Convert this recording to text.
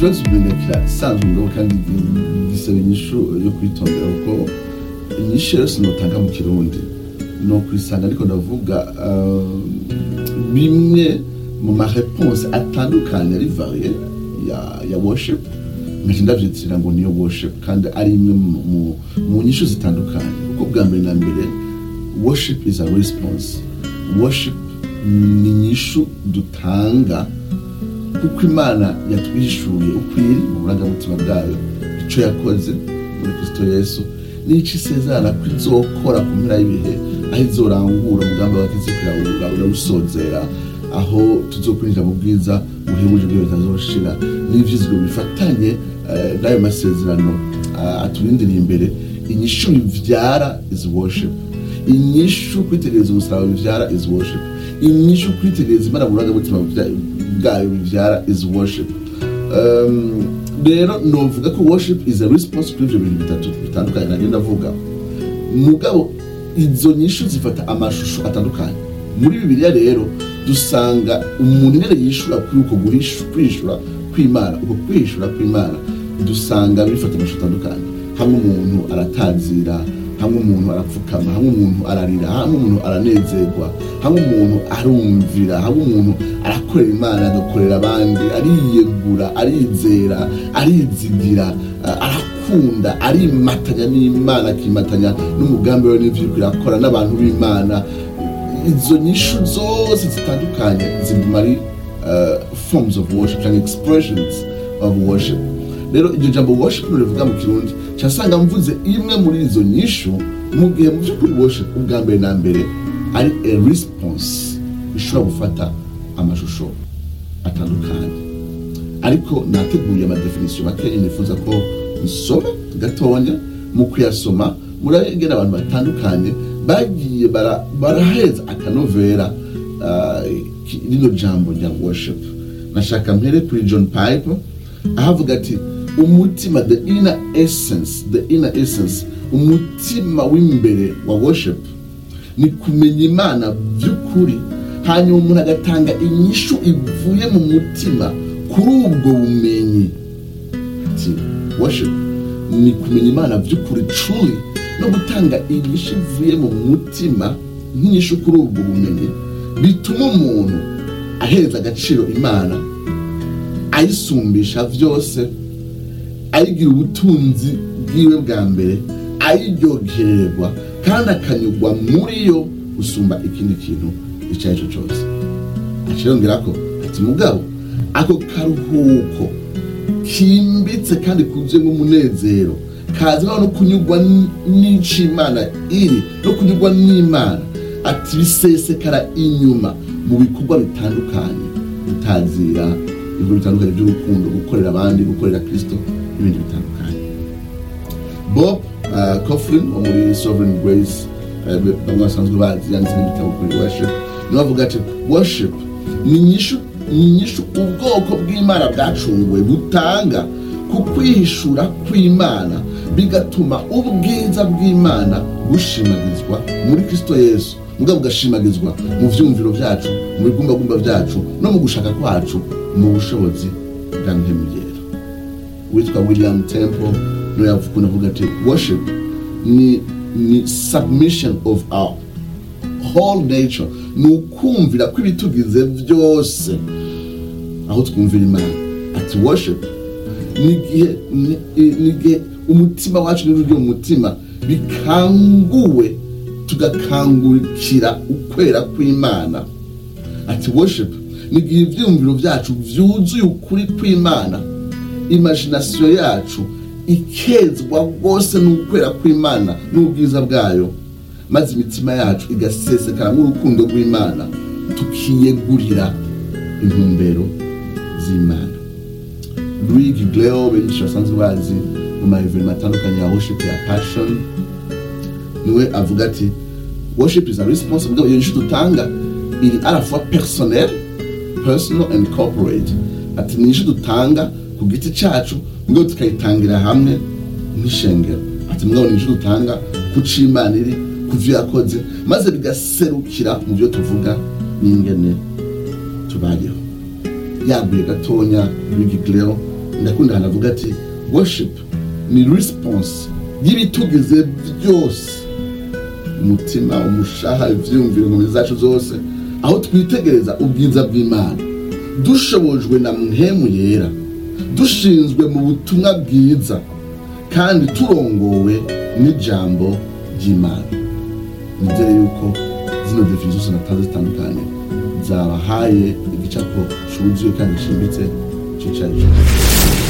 ikibazo umenye kirasanzwe mugabo kandi gisaba inyishu yo kwitondera kuko inyishu yose notanga mu kirundi no kwisanga ariko ndavuga uh, bimwe mu mareponse atandukanye ari varie ya, ya worship nkaca ndavyitirira ngo niyo worship kandi ari imwe mu, mu, mu nyishu zitandukanye kuko bwa mbere na mbere worship is a response worship ni inyishu dutanga kuko imana yatwishuye ukwiri mu burangamutima bwayo icyo yakoze muri kristo yesu n'icyo isezerana ko izokora ku mpera y'ibihe aho izorangura umugambi wakize urawusozera aho tuzokwinjira mu bwiza buhebuje bwiwe bitazoshira n'ivyizigiro bifatanye eh, n'ayo masezerano ah, aturindiriye imbere inyishu bivyara is worship inyishu kwitegereza umusaraba bivyara is worship inyishu kwitegereza imana mu burangamutima bwa- bwayo bivyara is worship Um, rero novuga ko worship is a response kuri ivyo bintu bitatu bitandukanye nagenda ndavuga mugabo izo nyishu zifata amashusho atandukanye muri bibiliya rero dusanga umuntu nyene yishura kuri uko guhishu- kwishura kw'imana uko kwishura kw'imana dusanga bifata amashusho atandukanye hamwe umuntu aratazira hamwe umuntu arapfukama hamwe umuntu ararira hamwe umuntu aranezerwa hamwe umuntu arumvira hamwe umuntu arakorera imana agakorera abandi ariyegura arizera arizigira a- arakunda arimatanya n'imana akimatanya n'umugambi we n'ivyo iriko irakora n'abantu b'imana izo nyishu zose zitandukanye ziguma ari uh, forms of worship cyangwa expressions of worship rero iryo jambo worship rivuga mu kirundi cyasanga mvuze imwe muri izo nyishu mu gihe mu by'ukuri worship ubwa mbere na mbere ari a response ishobora gufata amashusho atandukanye ariko nateguye amadefinisiyo make nifuza ko nsoma gatonya mu kuyasoma murabegera abantu batandukanye bagiye bara- baraheza akanovera ah, ki- rino jambo rya worship nashaka mpere kuri john pipe ahavuga ati umutima the inner essence the inner essence umutima w'imbere wa worship ni kumenya imana by'ukuri hanyuma umuntu agatanga inyishu ivuye mu mutima kuri ubwo bumenyi ati worship ni kumenya imana by'ukuri truly no gutanga inyishu ivuye mu mutima nk'inyishu kuri ubwo bumenyi bituma umuntu ahereza agaciro imana ayisumbisha byose ayigira ubutunzi bwiwe bwa mbere ayiryogererwa kandi akanyurwa muri yo gusumba ikindi kintu icyo ari cyo cyose akirongera ko ati mugabo ako karuhuko kimbitse kandi kuzuyemo umunezero kazana no kunyurwa n- n'ico imana iri no kunyurwa n'imana ati bisesekara inyuma mu bikorwa bitandukanye gutazira ibikorwa bitandukanye by'urukundo gukorera abandi gukorera kristo n'ibindi bitandukanye bob uh, coughlin wo muri sovereign grace uh, bamwe basanzwe bazi yanditse n'ibitabo kuri worship niwe avuga ati worship ni inyishu ni inyishu ubwoko bw'imana bwacunguwe butanga ku kwihishura kw'imana bigatuma ubwiza bw'imana bushimagizwa muri kristo yesu mugabo bugashimagizwa mu vyumviro vyacu mu bigumbagumba vyacu no mu gushaka kwacu mu bushobozi bwa mpemugera witwa william temple niwe yakunda avuga ati worship ni, ni submission of our whole nature ni ukumvira ko ibitugize byose aho twumvira imana ati worship ni igihe ni- ni igihe umutima wacu n'ururyo mu mutima bikanguwe tugakangurikira ukwera kw'imana ati worship ni igihe ibyiyumviro byacu byuzuye ukuri kw'imana imaginasiyo yacu ikezwa rwose n'ukwera kw'imana n'ubwiza bwayo maze imitima yacu igasesekara nk'urukundo rw'imana tukiyegurira intumbero z'imana louis gigleo benshi basanzwe bazi mu maeverinoma atandukanye ya worship ya passion niwe avuga ati worship is a response mugabo iyo nyishu dutanga iri à la fois personnel personal and corporate ati ni nyishu dutanga ku giti cyacu mugabo tukayitangira hamwe nk'ishengero ati mugabo ni nyishu dutanga ku c'imana iri ku vyo yakoze maze bigaserukira mu byo tuvuga n'ingene tubayeho yaguye gatonya Luigi Gleo ndakunda ahantu avuga ati worship ni response y'ibitugize byose umutima umushaha ivyiyumviro inkomezi zacu zose aho twitegereza ubwiza bw'imana dushobojwe na mpemu yera dushinzwe mu butumwa bwiza kandi turongowe n'ijambo ry'imana nizere yuko zino definition zose natanze zitandukanye zabahaye igicapo cuzuye kandi gishimbitse c'icayi